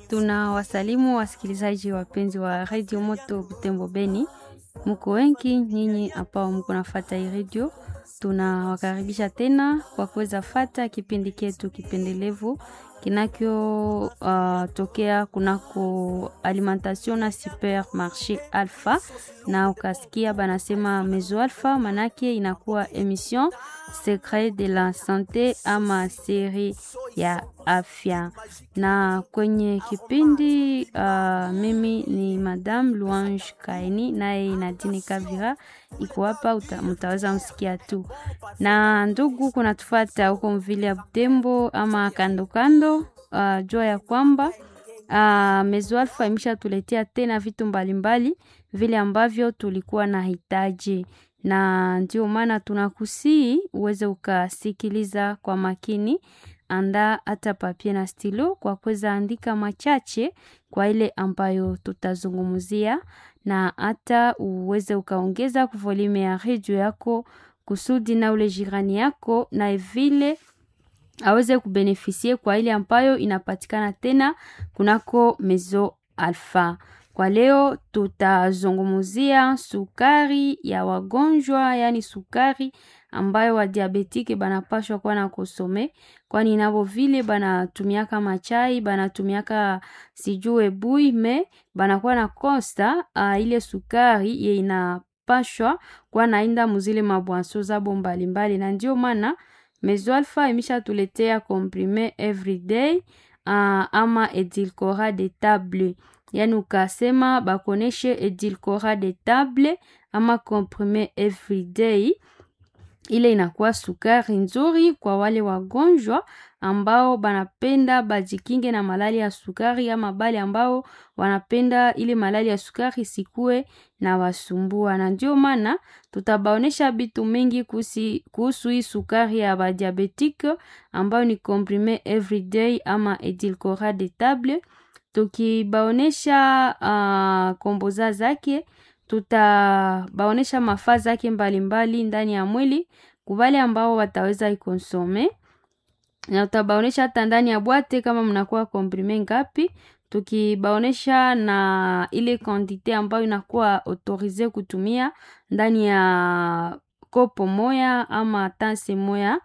Tuna wasalimu wasikilizaji wapenzi wa Radio Moto Butembo Beni, muko wengi nyinyi ambao mko nafata hii radio. Tunawakaribisha tena kwa kuweza fata kipindi chetu kipendelevu kinakyo uh, tokea kunako alimentation na supermarché Alpha, na ukasikia banasema Mezo Alpha, manake inakuwa emission secret de la sante ama siri ya afya. Na kwenye kipindi uh, mimi ni Madame Louange Kaini, naye Nadine Kavira iko hapa, mtaweza msikia tu. Na ndugu kunatufata huko mvile ya Butembo ama kando kando, uh, jua ya kwamba uh, Mezo Alpha imeshatuletea tena vitu mbalimbali mbali, vile ambavyo tulikuwa na hitaji na ndio maana tunakusii uweze ukasikiliza kwa makini. Anda hata papie na stilo kwa kuweza andika machache kwa ile ambayo tutazungumzia, na hata uweze ukaongeza volume ya redio yako kusudi na ule jirani yako na vile aweze kubenefisie kwa ile ambayo inapatikana tena kunako Mezo Alpha. Kwa leo tutazungumzia sukari ya wagonjwa, yani sukari ambayo wadiabetike banapashwa kuwa na kosome, kwani navo vile banatumiaka machai banatumiaka sijue bui me banakuwa na kosta uh, ile sukari ye inapashwa kuwa nainda muzile mabwanso zabo mbalimbali, na ndio maana Mezo Alpha imisha tuletea comprime everyday uh, ama edilcora de table yani ukasema bakoneshe edilcora de table ama comprime everyday, ile inakuwa sukari nzuri kwa wale wagonjwa ambao banapenda bajikinge na malali ya sukari, ama bale ambao wanapenda ile malali ya sukari sikue na wasumbua. Na ndio maana tutabaonesha bitu mingi kuhusu hii sukari ya badiabetike ambayo ni comprime everyday ama edilcora de table tukibaonesha uh, komboza zake, tutabaonesha mafaa zake mbalimbali ndani ya mwili kubale ambao wataweza ikonsome, na tutabaonesha hata ndani ya bwate kama mnakuwa komprime ngapi, tukibaonesha na ile quantite ambayo inakuwa autorize kutumia ndani ya kopo moya ama tanse moya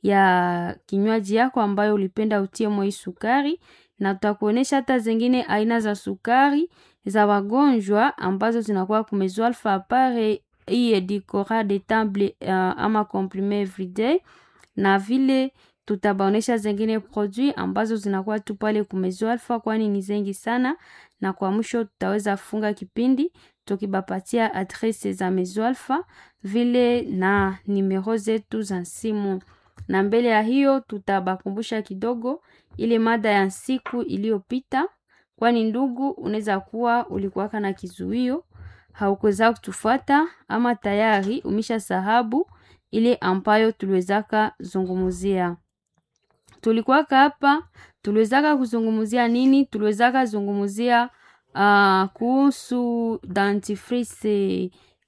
ya kinywaji yako ambayo ulipenda utie moi sukari na tutakuonesha hata zingine aina za sukari za wagonjwa ambazo zinakuwa kumezo Alpha apare hii edilcora de table uh, ama comprime everyday, na vile tutabaonesha zingine produit ambazo zinakuwa tu pale kumezo Alpha, kwani ni zengi sana. Na kwa mwisho tutaweza funga kipindi tukibapatia adrese za Mezo Alpha vile na nimero zetu za simu, na mbele ya hiyo tutabakumbusha kidogo ile mada ya siku iliyopita, kwani ndugu, unaweza kuwa ulikuwaka na kizuio haukuweza kutufuata ama tayari umesha sahabu ile ambayo tuliwezaka zungumuzia. Tulikuwaka hapa tuliwezaka kuzungumuzia nini? Tuliwezaka zungumuzia uh, kuhusu dentifrice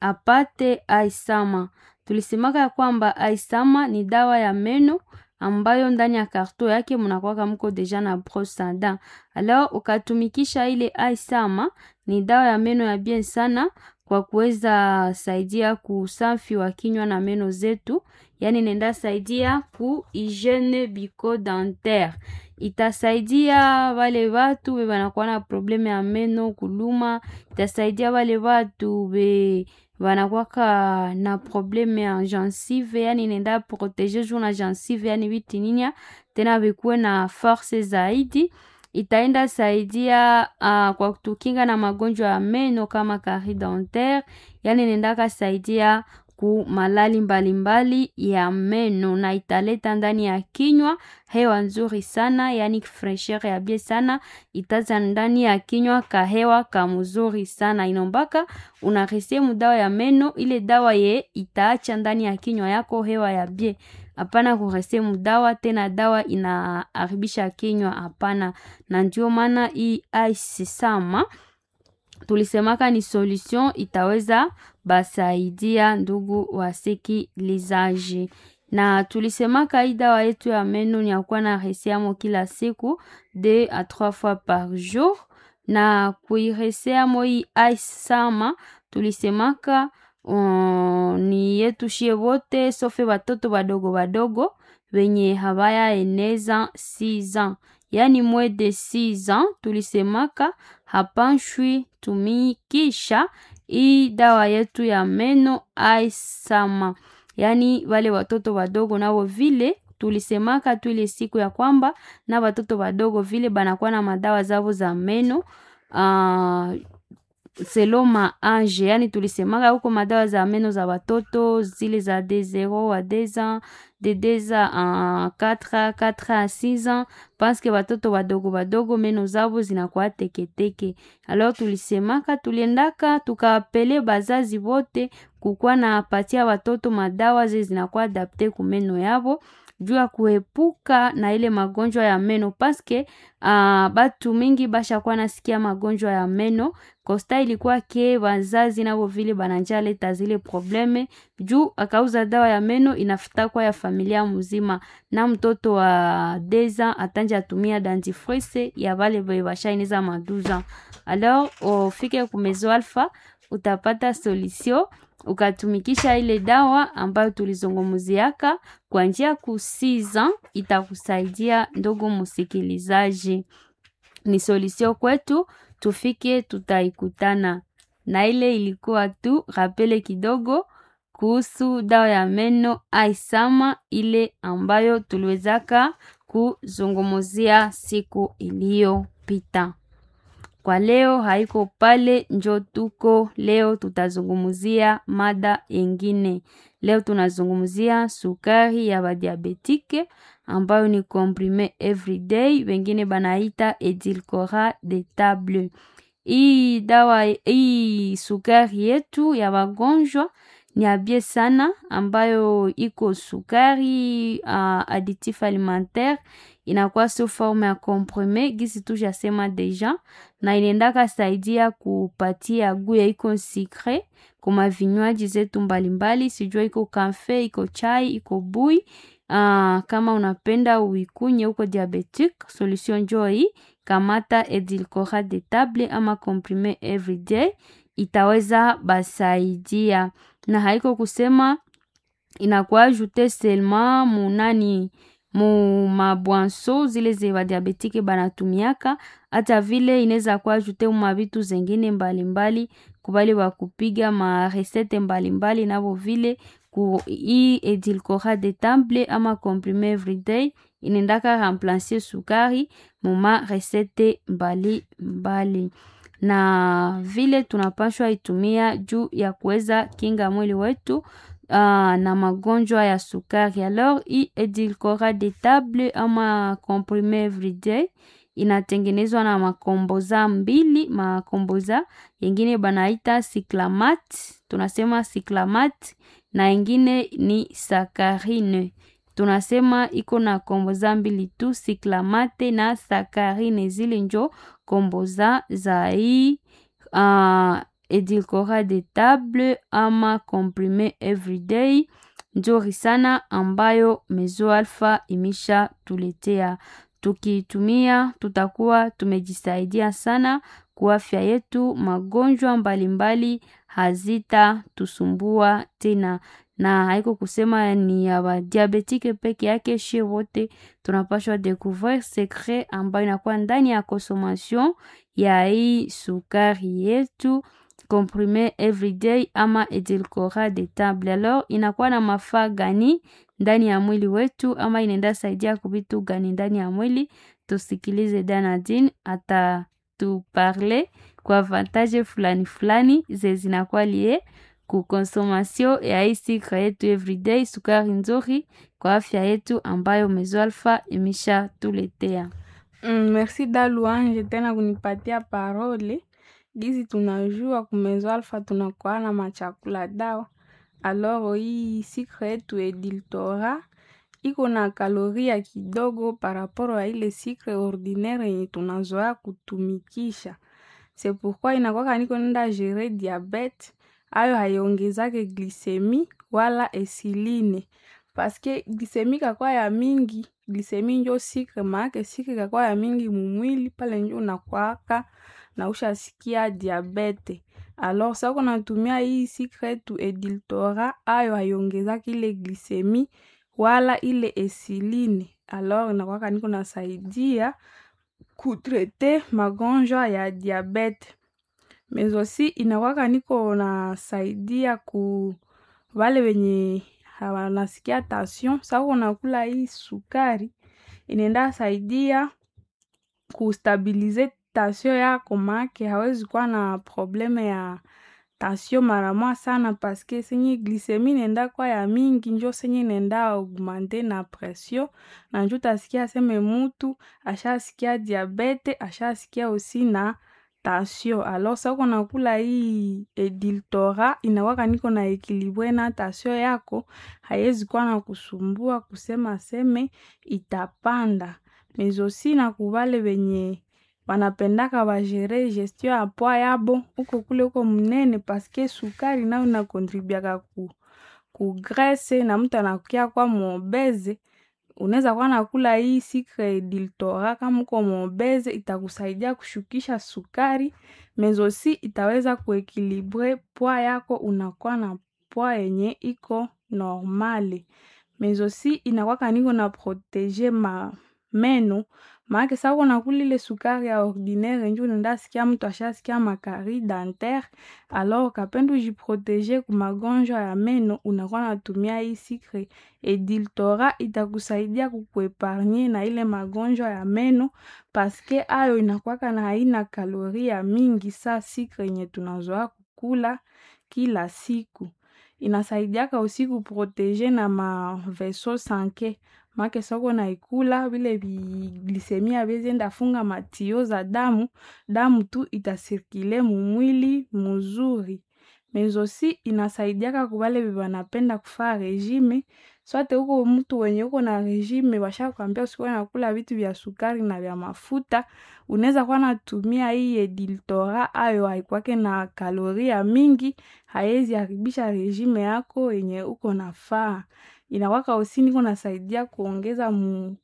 apate aisama. Tulisemaka ya kwamba aisama ni dawa ya meno ambayo ndani ya karto yake mnakuwaka mko deja na brosse à dents. Alors ukatumikisha ile aisama, ni dawa ya meno ya bien sana kwa kuweza saidia kusafi wa kinywa na meno zetu, yani nenda saidia ku hygiene bucco dentaire. Itasaidia wale watu we wanakuwa na probleme ya meno kuluma, itasaidia wale watu we wanakwaka na probleme ya gencive, yani nenda protege juu na gencive, yani vitininya tena vikuwe na force zaidi. Itaenda saidia uh, kwa kutukinga na magonjwa ya meno kama carie dentaire, yani nendaka saidia ku malali mbalimbali mbali ya meno, na italeta ndani ya kinywa hewa nzuri sana, yani fresher ya bie sana, itaza ndani ya kinywa kahewa kamzuri sana. Inombaka unaresie mudawa ya meno, ile dawa ye itaacha ndani ya kinywa yako hewa ya bie Hapana kurese mudawa tena, dawa inaharibisha kinywa, hapana. Na ndio maana hii aisisama tulisemaka ni solution itaweza basaidia ndugu wasikilizaji. na tulisemaka hii dawa yetu ya meno ni yakuwa na resiamo kila siku de a trois fois par jour na kuireseamo hii ice sama tulisemaka um, ni yetu shie wote sofe watoto wadogo wadogo wenye habaya eneza 6 ans yaani mwe de 6 ans tulisemaka hapanshwi tumikisha hii dawa yetu ya meno aisama yaani wale watoto wadogo nao vile tulisemaka tu ile siku ya kwamba na watoto wadogo vile banakuwa na madawa zavo za meno uh, selo maange yani tulisemaka huko madawa za meno za watoto zile za de 0 a 2 ans de 2 a 4 4 a 6 ans paske watoto wadogo wadogo meno zavo zinakuwa teketeke alors tulisemaka tuliendaka tukapele bazazi wote kukuwa na patia watoto madawa ze zinakuwa adapte ku meno yavo juu ya kuepuka na ile magonjwa ya meno paske uh, batu mingi bashakuwa nasikia magonjwa ya meno kosta ilikuwa ke wazazi navo vile bananja leta zile probleme juu akauza dawa ya meno inafutakwa ya familia mzima na mtoto wa deza atanja atumia dentifrice ya vale ve bashaineza maduza alors ofike kumezo alfa utapata solution ukatumikisha ile dawa ambayo tulizungumuziaka kwa njia kusiza itakusaidia ndogo msikilizaji ni solution kwetu tufike tutaikutana na ile ilikuwa tu rapele kidogo kuhusu dawa ya meno aisama ile ambayo tuliwezaka kuzungumuzia siku iliyopita kwa leo haiko pale njo tuko leo tutazungumzia mada yengine leo tunazungumzia sukari ya badiabetike ambayo ni comprime everyday wengine banaita edilcora de table hii dawa hii sukari yetu ya wagonjwa ni abie sana ambayo iko sukari uh, additif alimentaire inakuwa sio forme ya comprime gisi tujasema deja na inaendaka saidia kupatia guya iko sikre kuma vinywaji zetu mbalimbali sijua iko kafe iko chai iko bui uh, kama unapenda uikunye huko diabetic solution njo hii kamata edilcora de table ama comprime everyday itaweza basaidia na haiko kusema inakuwa ajute selma munani mu mabwanso zile ze badiabetike banatumiaka hata vile inaweza kuwa ajute mumabitu zengine mbalimbali kubali wa kupiga maresete mbalimbali navo vile ku hii edilcora de temple ama comprime everyday inaendaka remplace sukari muma resete mbali mbali na vile tunapashwa itumia juu ya kuweza kinga mwili wetu uh, na magonjwa ya sukari alors hii edilcora de table ama comprime everyday inatengenezwa na makomboza mbili makomboza yengine banaita cyclamat tunasema cyclamat na ingine ni sakarine tunasema iko na komboza mbili tu siklamate na sakarine zile njo komboza za hii uh, edilcora de table ama comprime everyday nzuri sana ambayo mezo alfa imesha tuletea tukiitumia tutakuwa tumejisaidia sana kwa afya yetu magonjwa mbalimbali hazita tusumbua tena na haiko kusema ni ya badiabetike peke yake shie wote tunapashwa découvrir secret ambayo inakuwa ndani ya consommation ya hii sukari yetu comprime everyday ama edilcora de table alors inakuwa na mafaa gani ndani ya mwili wetu ama inaenda saidia kuvitu gani ndani ya mwili tusikilize danadin atatuparle kwa avantage fulani fulani ze zinakuwa lie kukonsomasio ya hii sikra yetu everyday sukari nzuri kwa afya yetu ambayo mezo alfa imesha tuletea Mm, merci Daluanje tena kunipatia parole. Gizi tunajua kumezo alfa tunakuwa na machakula dawa. Alors hii sikre yetu ediltora iko na kaloria kidogo paraporo ya ile sikre ordinaire yenye tunazoea kutumikisha. C'est pourquoi inakwaka niko nenda gere diabete ayo haiongezake glisemi wala esiline paske glisemi kakwa ya mingi glisemi njo sikre maake sikre kakwa ya mingi mumwili pale njo unakwaka na ushasikia diabete alors sa uko natumia hii sikre yetu ediltora ayo haiongezaki ile glisemi wala ile esiline alors inakwaka niko nasaidia kutrete magonjwa ya diabete mais aussi inakwaka niko nasaidia ku wale wenye hawanasikia tension sa uko nakula hii sukari inaenda saidia kustabilize tension yako maake hawezi kuwa na probleme ya tension maramwa sana paske senye glisemi inaenda kwa ya mingi njo senye inaenda augmente na pression na njo utasikia seme mutu ashasikia diabete ashasikia osi na tension alors sa uko nakula hii ediltora inakwaka niko na ekilibre na tension yako haiwezi kuwa na kusumbua kusema seme itapanda mais aussi na kubale wenye wanapendaka bagere gestion ya poa yabo uko kule uko mnene paske sukari nayo inakontribiaka ku, ku grese na mtu anakia kwa mobeze unaweza kuwa nakula hii sikre diltora kama uko mobeze itakusaidia kushukisha sukari mais aussi itaweza kuekilibre poa yako unakuwa na poa yenye iko normale mais aussi inakwaka niko na protege ma meno maake sa uko nakula ile sukari ya ordinaire njo unaenda sikia mtu ashasikia makari dentaire alors kapenda ujiprotege ku magonjwa ya meno unakuwa natumia hii sikre ediltora itakusaidia kukuepargne na ile magonjwa ya meno paske ayo inakwaka na haina kalori ya mingi sa sikre yenye tunazoa kukula kila siku inasaidiaka usi kuprotege na maveso sanke make soko naikula vile viglisemi avizienda funga matio za damu damu tu itasirkile mumwili muzuri mais aussi inasaidiaka kubale vivanapenda kufaa regime swate huko mtu wenye uko na regime washakwambia usikuwa nakula vitu vya sukari na vya mafuta unaweza kuwa natumia hii ediltora ayo haikwake na kalori ya mingi haiwezi haribisha regime yako yenye uko nafaa inakwaka usi niko nasaidia kuongeza mu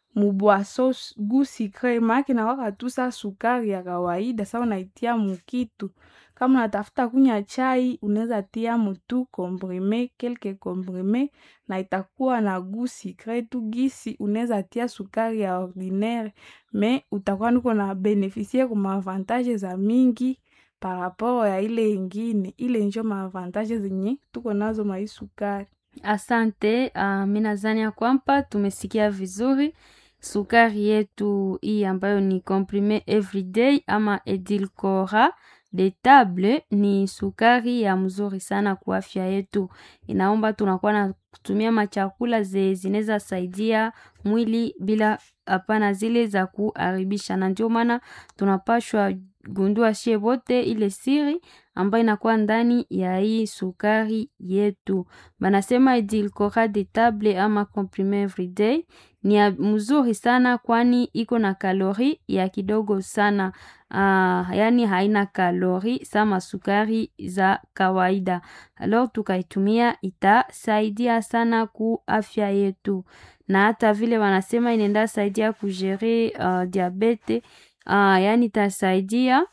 mubwaso gu sikre maake nakwaka tu sa sukari ya kawaida sa unaitia mukitu kama unatafuta kunya chai unaweza tia mutu komprime kelke komprime na itakuwa na gu sikre tu gisi unaweza tia sukari ya ordinaire me utakuwa niko na benefisie ku maavantage za mingi par rapport ya ile ingine ile njo maavantage zenye tuko nazo mai sukari Asante. Uh, mi nadhani ya kwamba tumesikia vizuri sukari yetu hii ambayo ni comprime everyday ama edilcora de table ni sukari ya mzuri sana kwa afya yetu. Inaomba tunakuwa na kutumia machakula ze zinaweza saidia mwili bila hapana zile za kuharibisha, na ndio maana tunapashwa gundua shie wote ile siri ambayo inakuwa ndani ya hii sukari yetu. Banasema edulcorate de table ama comprime everyday ni ya mzuri sana, kwani iko na kalori ya kidogo sana. Uh, yani haina kalori sama sukari za kawaida. Alors tukaitumia itasaidia sana ku afya yetu, na hata vile wanasema inaenda saidia kujere uh, diabete uh, yani itasaidia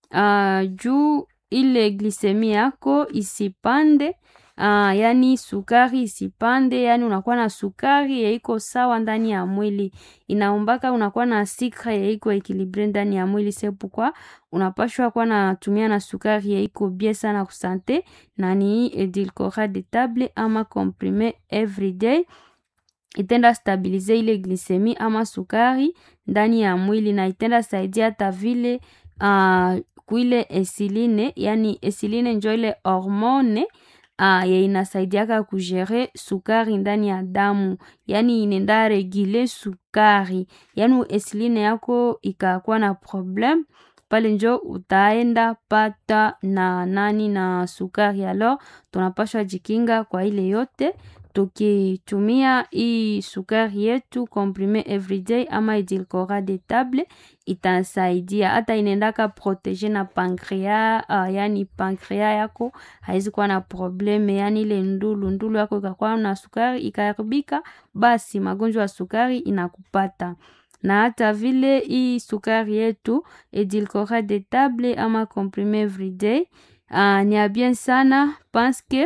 uh, juu ile glisemi yako isipande uh, yani sukari isipande, yani unakuwa na sukari yaiko sawa ndani ya mwili. Inaombaka unakuwa na sikre yaiko ekilibre ndani ya mwili, sepukwa unapashwa kuwa natumia na sukari yaiko bie sana kusante, na ni edulcorate de table ama comprime everyday itenda stabilize ile glisemi ama sukari ndani ya mwili, na itenda saidia hata vile uh, kuile esiline, yani esiline njo ile hormone uh, ye inasaidiaka kujere sukari ndani ya damu, yani inenda regule sukari, yani esiline yako ikakuwa na problem pale njo utaenda pata na nani na sukari. Alors tunapashwa jikinga kwa ile yote tukitumia hii sukari yetu comprime everyday ama edulcorate table itasaidia hata inaendaka protege na pankrea uh, yani pankrea yako haizi kuwa na probleme yani ile ndulu ndulu yako ikakuwa na sukari ikaharibika basi magonjwa ya sukari inakupata na hata vile hii sukari yetu edulcorate table ama comprime everyday uh, ni ya bien sana paske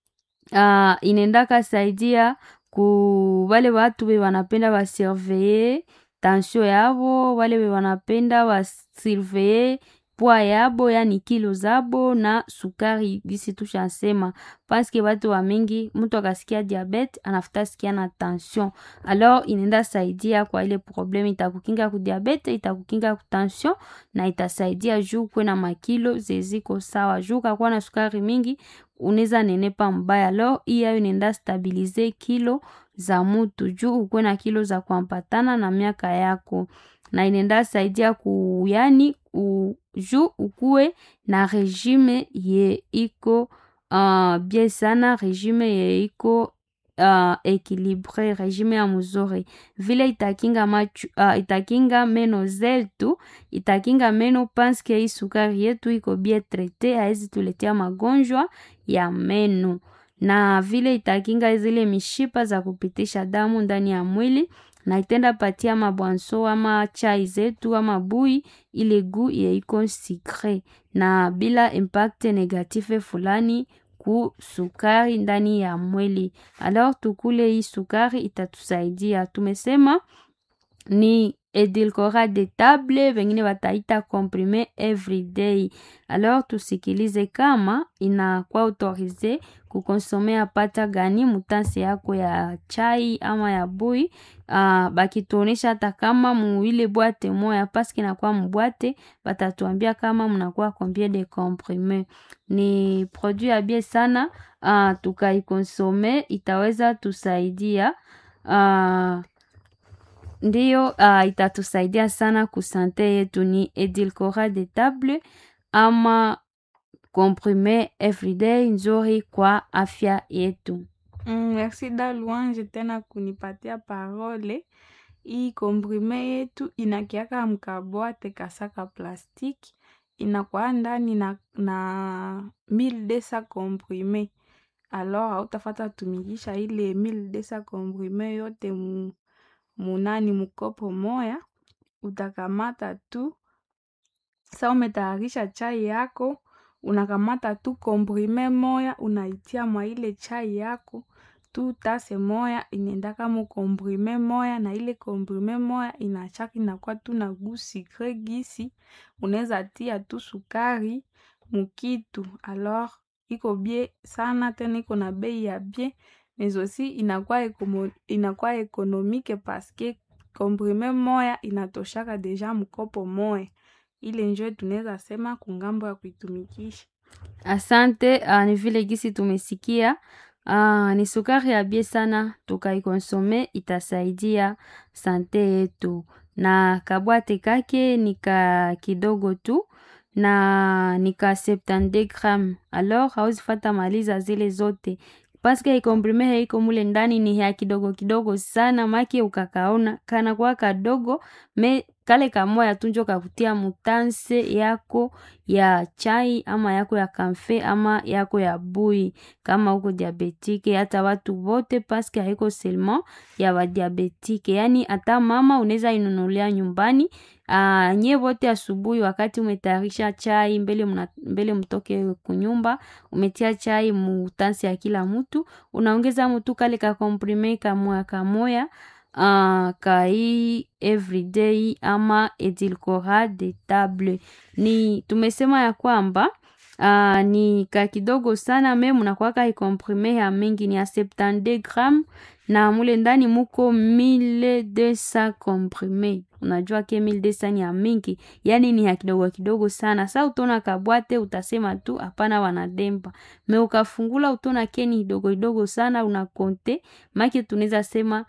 uh, inaendaka saidia ku wale watu we wanapenda wasurveye tension yabo wale we wanapenda wasurveye pwa yabo yani kilo zabo na sukari gisi tushasema paske watu wa mingi mtu akasikia diabete anafuta sikia na tension alors inaenda saidia kwa ile probleme itakukinga ku diabete itakukinga ku tension na itasaidia juu kwe na makilo zeziko sawa juu kakuwa na sukari mingi unaweza nenepa mbaya alors hii ayo inaenda stabilize kilo za mutu juu ukwe na kilo za kuampatana na miaka yako na inaenda saidia ku yani u, juu ukuwe na regime ye iko uh, bien sana regime ye iko uh, equilibre regime ya mzuri vile itakinga machu, uh, itakinga meno zetu itakinga meno paske hii sukari yetu iko bien traite haizi tuletea magonjwa ya meno na vile itakinga zile mishipa za kupitisha damu ndani ya mwili na itenda patia mabwanso ama chai zetu ama bui ile gu yeiko sikre na bila impact negative fulani ku sukari ndani ya mwili alors tukule hii sukari itatusaidia tumesema ni edulcorate de table wengine wataita comprime everyday alors tusikilize kama inakuwa autorize kukonsomea pata gani mutansi yako ya chai ama ya bui uh, bakituonesha hata kama muile bwate moya paske nakuwa mbwate batatuambia kama mnakuwa combien de comprime ni produit ya bie sana uh, tukaikonsome itaweza tusaidia uh, ndiyo uh, itatusaidia sana kusante yetu ni edulcorate de table ama comprime everyday nzuri kwa afya yetu Mm, merci da Louange tena kunipatia parole. Hii komprime yetu inakiaka mkabwate kasaka plastiki inakuwa ndani na, na 1200 komprime alors hautafata tumikisha ile 1200 komprime yote mu, munani mukopo moya utakamata tu sa umetayarisha chai yako unakamata tu komprime moya unaitia mwa ile chai yako tu tase moya inaendaka mu komprime moya na ile komprime moya inachaka inakuwa tu na gu sikre gisi unaweza tia tu sukari mukitu alors iko bie sana tena iko na bei ya bie mais aussi inakuwa ekomo, inakuwa ekonomike paske komprime moya inatoshaka deja mkopo moya ile njo tunaweza sema kungambo ya kuitumikisha asante uh, ni vile gisi tumesikia uh, ni sukari ya bie sana tukaikonsome itasaidia sante yetu na kabwate kake nika kidogo tu na nika 72 gram alors hauzifata maliza zile zote paske ikomprime heiko mule ndani ni ya kidogo kidogo sana make ukakaona kana kwa kadogo me kale kamoya tunjo kakutia mutanse yako ya chai ama yako ya kamfe ama yako ya bui kama uko diabetike hata watu wote paske haiko seulement ya wadiabetike yani hata mama unaweza inunulia nyumbani Uh, nye wote asubuhi wakati umetayarisha chai mbele, mna, mbele mtoke kunyumba umetia chai mutansi ya kila mtu unaongeza mtu kale ka komprime kamoya kamoya uh, kai everyday ama edulcorate de table ni tumesema ya kwamba uh, ni ka kidogo sana me munakwaka ikomprime ya mingi ni ya 72 gram na mule ndani muko 1200 comprime unajua ke 1200 ni ya mingi yani ni ya kidogo kidogo sana sa utona kabwate utasema tu hapana wanademba me ukafungula utona ke ni kidogo kidogo sana unakonte make tunaweza sema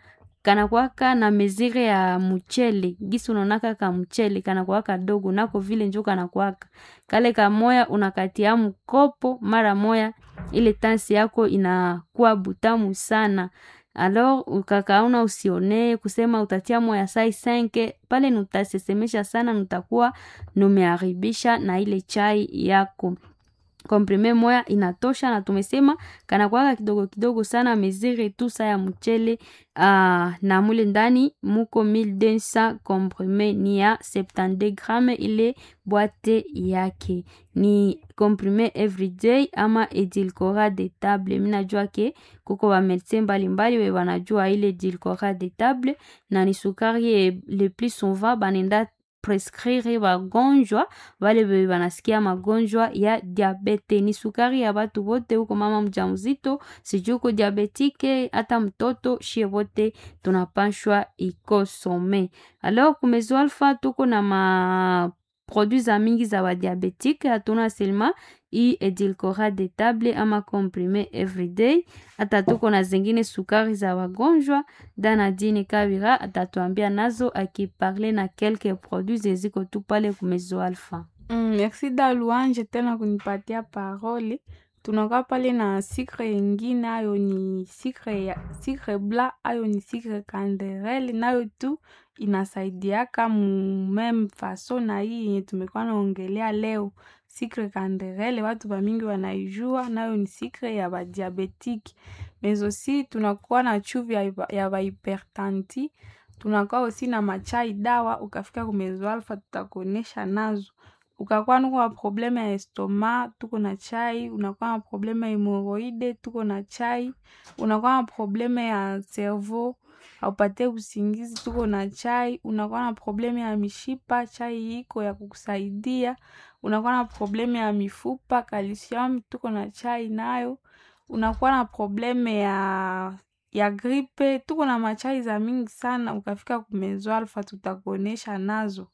kanakwaka na mezire ya mchele gisi unaonaka ka mchele kanakwaka dogo nako vile njo kanakwaka kale kamoya unakatia mkopo mara moya ile tansi yako inakuwa butamu sana alors ukakaona usionee kusema utatia moya sai senke pale nutasesemesha sana nutakuwa numeharibisha na ile chai yako komprime moya inatosha na tumesema kanakwaka kidogo kidogo sana mezire tu sa ya mchele uh, na mule ndani muko 1200 komprime ni ya 72 grame ile bwate yake ni komprime everyday ama edilcora de table minajua ke kuko bamedecin mbalimbali we banajua ile edilcora de table na ni sukari le plus souvent banenda prescrire bagonjwa wale bebe banasikia magonjwa ya diabete ni sukari ya batu bote huko mama mjamzito sijui uko diabetike hata mtoto shie bote tunapashwa ikosome alors kumezo alfa tuko na ma produits za mingi za badiabetike hatuna selma i edilcora de table ama comprime everyday hata tuko na zingine sukari za wagonjwa danadine kabira atatuambia nazo akiparle na kelke produits zeziko tu pale kumezo alfa Mm, merci da Luanje tena kunipatia parole. Tunakuwa pale na sikre ingine, ayo ni sikre ya sikre bla, ayo ni sikre kanderele, nayo tu inasaidiaka mu meme faso na hii yenye tumekuwa naongelea leo. Sikre kanderele watu bamingi wanaijua, nayo ni sikre ya badiabetiki. Mais aussi tunakuwa na chuvi ya, ya bahipertanti, tunakuwa osi na machai dawa, ukafika kumezo alfa tutakuonesha nazo ukakuwa nuko na probleme ya estoma tuko na chai unakuwa na probleme ya hemoroide tuko na chai unakuwa na probleme ya cerveau haupate usingizi tuko na chai unakuwa na probleme ya mishipa chai iko ya kukusaidia unakuwa na probleme ya mifupa calcium tuko na chai nayo unakuwa na probleme ya ya gripe tuko na machai za mingi sana ukafika kumezo alfa tutakuonesha nazo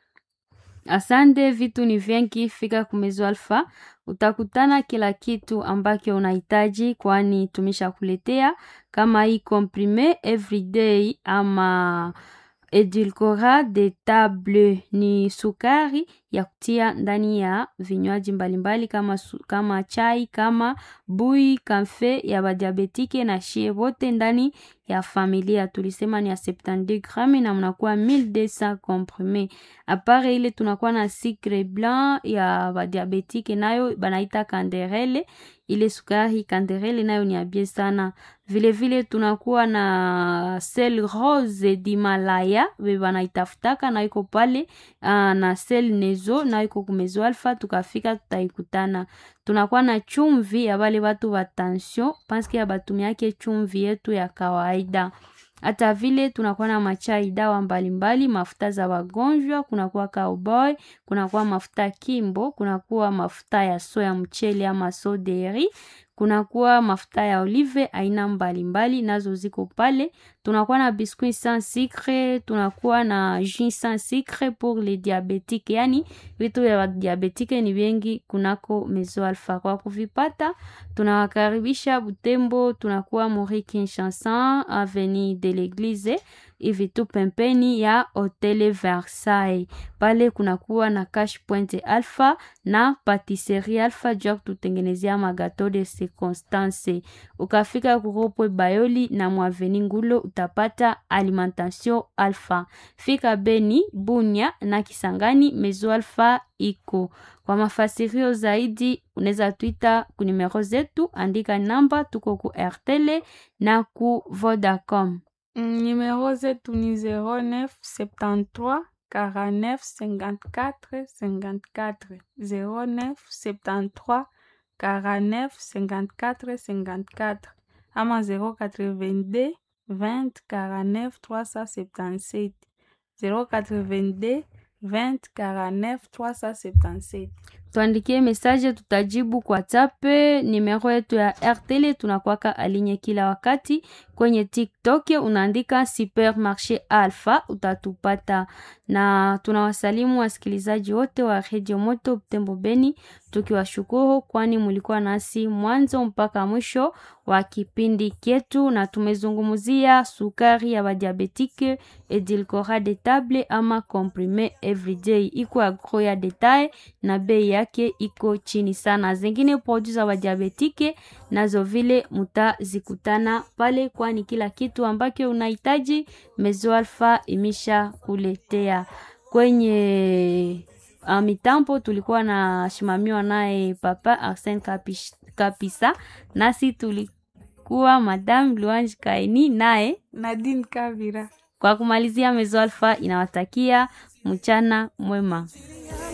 Asante, vitu ni vingi. Fika kumezo alfa, utakutana kila kitu ambacho unahitaji, kwani tumeshakuletea kama hii comprime everyday ama edulcora de table ni sukari ya kutia ndani ya vinywaji mbalimbali kama, su, kama chai kama bui kamfe ya badiabetike na shie wote ndani ya familia tulisema ni ya 72 grame na mnakuwa 1200 comprime apare ile tunakuwa na sucre blanc ya badiabetike nayo banaita kanderele ile sukari kanderele nayo ni abie sana vile vile tunakuwa na sel rose dimalaya be banaitafutaka na iko pale uh, na sel nezo na iko kumezo alfa tukafika tutaikutana tunakuwa na chumvi ya bale batu ba tension paske ya batumiake chumvi yetu ya kawaida hata vile tunakuwa na machai dawa mbalimbali mafuta za wagonjwa kunakuwa cowboy kunakuwa mafuta kimbo kunakuwa mafuta ya soya mchele ama soderi kunakuwa mafuta ya olive aina mbalimbali nazo ziko pale tunakuwa na biscuit sans sucre tunakuwa na jus sans sucre pour les diabetiques yani vitu vya diabetike ni vingi kunako mezo alfa kwa kuvipata tunawakaribisha butembo tunakuwa mori kinshansan avenue de l'église hivi tu pempeni ya hotele versailles pale kunakuwa na cash point alpha na patisserie alpha juu ya kututengenezea magato de circonstance ukafika kuropwe bayoli na mwaveni ngulo utapata alimentation alpha fika beni bunya na kisangani mezo alpha iko kwa mafasirio zaidi unaweza twita ku numero zetu andika namba tuko ku rtl na ku vodacom Mm, Numéro zetu ni 09 73 49 54 54 09 73 49 54 54 ama 082 20 49 377 082 20 49 377 tuandikie message tutajibu kwa tape nimero yetu ya rtl tunakwaka alinye kila wakati kwenye tiktok unaandika supermarché alpha utatupata na tunawasalimu wasikilizaji wote wa redio moto butembo beni tukiwashukuru kwani mulikuwa nasi mwanzo mpaka mwisho wa kipindi kyetu, na tumezungumzia sukari ya badiabetike edulcorate de table ama comprime everyday, iko agro ya detail na bei yake iko chini sana. Zingine produit za badiabetike nazo vile mutazikutana pale, kwani kila kitu ambacho unahitaji Mezo Alpha imesha kuletea kwenye uh, mitambo tulikuwa na shimamiwa naye Papa Arsene Kapish, Kapisa, nasi tulikuwa Madame Luange Kaini naye Nadine Kavira. kwa kumalizia, Mezo Alpha inawatakia mchana mwema.